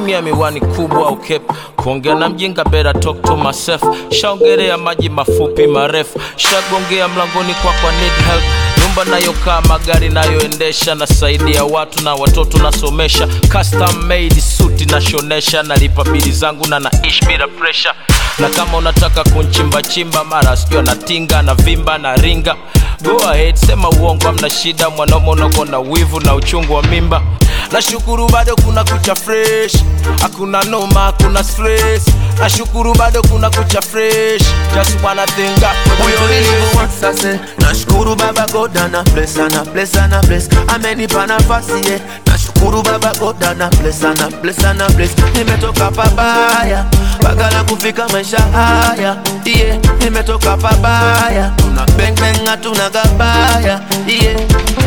tumia miwani kubwa au kepu kuongea na mjinga bera talk to myself shaongelea maji mafupi marefu shagongea mlangoni kwa kwa need help nyumba nayokaa magari nayoendesha nasaidia watu na watoto nasomesha custom made suti nashonesha nalipa bili zangu na naishi bila pressure na kama unataka kunchimbachimba mara sijua natinga na vimba na ringa go ahead sema uongo amna shida mwanaume unako na wivu na uchungu wa mimba nashukuru bado kuna kucha fresh hakuna noma hakuna stress nashukuru bado kuna kucha fresh just wanna thank God for the Huyo grace. nilivyowasase nashukuru baba goda na bless ana bless ana bless amenipa nafasi ye nashukuru baba goda na bless ana bless ana bless nimetoka pabaya mpaka na kufika maisha haya yeah. nimetoka pabaya tuna bang bang hatuna gabaya yeah.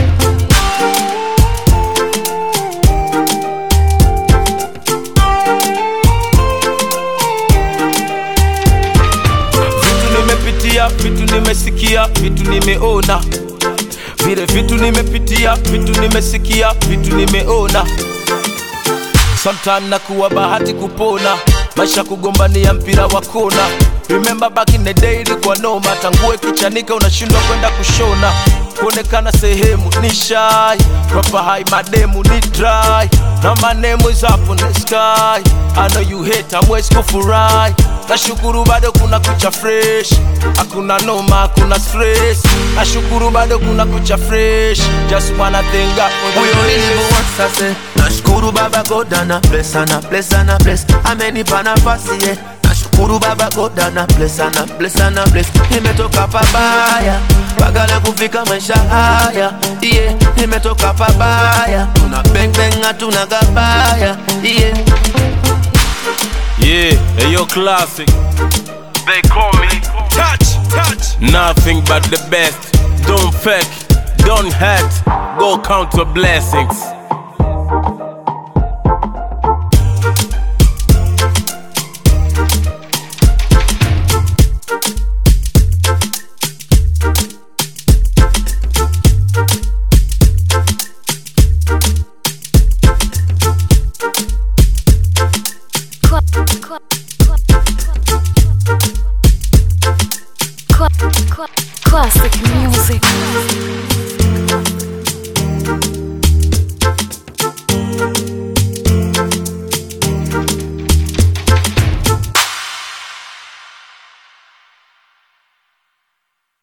vitu nimepitia vitu nimesikia vitu nimeona vile vitu nimepitia vitu nimesikia vitu nimeona sometime nakuwa bahati kupona maisha kugombania mpira wa kona remember back in the day ilikuwa noma tangue kichanika unashindwa kwenda kushona kuonekana sehemu ni shy proper high mademu ni dry na my name is up on the sky I know you hate amwezi kufurahi nashukuru bado kuna kucha fresh hakuna noma hakuna stress nashukuru bado kuna kucha fresh just wanna thank God for the huyo grace. nilivyowasase nashukuru baba goda na bless ana bless ana bless amenipa nafasi ye nashukuru baba goda na bless ana bless ana bless nimetoka pabaya mpaka na kufika maisha haya yeah. nimetoka pabaya tuna bang bang hatuna gabaya yeah. Yeah, hey, yo, classic. They call me touch, touch. Nothing but the best. Don't fake, don't hurt. Go count your blessings.